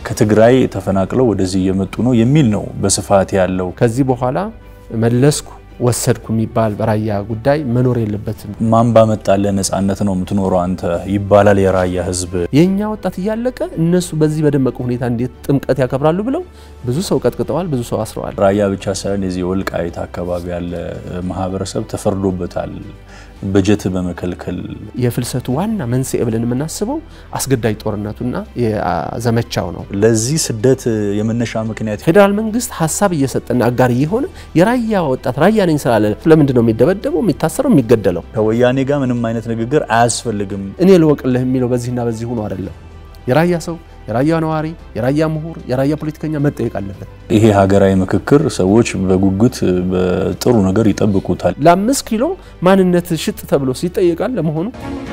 ከትግራይ ተፈናቅለው ወደዚህ እየመጡ ነው የሚል ነው በስፋት ያለው። ከዚህ በኋላ መለስኩ ወሰድኩ የሚባል በራያ ጉዳይ መኖር የለበትም። ማን ባመጣልህ ነጻነት ነው የምትኖረው አንተ ይባላል የራያ ህዝብ። የእኛ ወጣት እያለቀ እነሱ በዚህ በደመቀ ሁኔታ እንዴት ጥምቀት ያከብራሉ ብለው ብዙ ሰው ቀጥቅጠዋል፣ ብዙ ሰው አስረዋል። ራያ ብቻ ሳይሆን የዚህ ወልቃይት አካባቢ ያለ ማህበረሰብ ተፈርዶበታል በጀት በመከልከል የፍልሰቱ ዋና መንስኤ ብለን የምናስበው አስገዳጅ ጦርነቱና ዘመቻው ነው። ለዚህ ስደት የመነሻ ምክንያት ፌዴራል መንግስት ሀሳብ እየሰጠና አጋር እየሆነ የራያ ወጣት ራያ ነኝ ስላለ ለምንድን ነው የሚደበደበው፣ የሚታሰረው፣ የሚገደለው? ከወያኔ ጋር ምንም አይነት ንግግር አያስፈልግም። እኔ ልወቅልህ የሚለው በዚህና በዚህ ሆኖ አይደለም። የራያ ሰው፣ የራያ ነዋሪ፣ የራያ ምሁር፣ የራያ ፖለቲከኛ መጠየቅ አለበት። ይሄ ሀገራዊ ምክክር ሰዎች በጉጉት በጥሩ ነገር ይጠብቁታል። ለአምስት ኪሎ ማንነት ሽጥ ተብሎ ይጠየቃል ለመሆኑ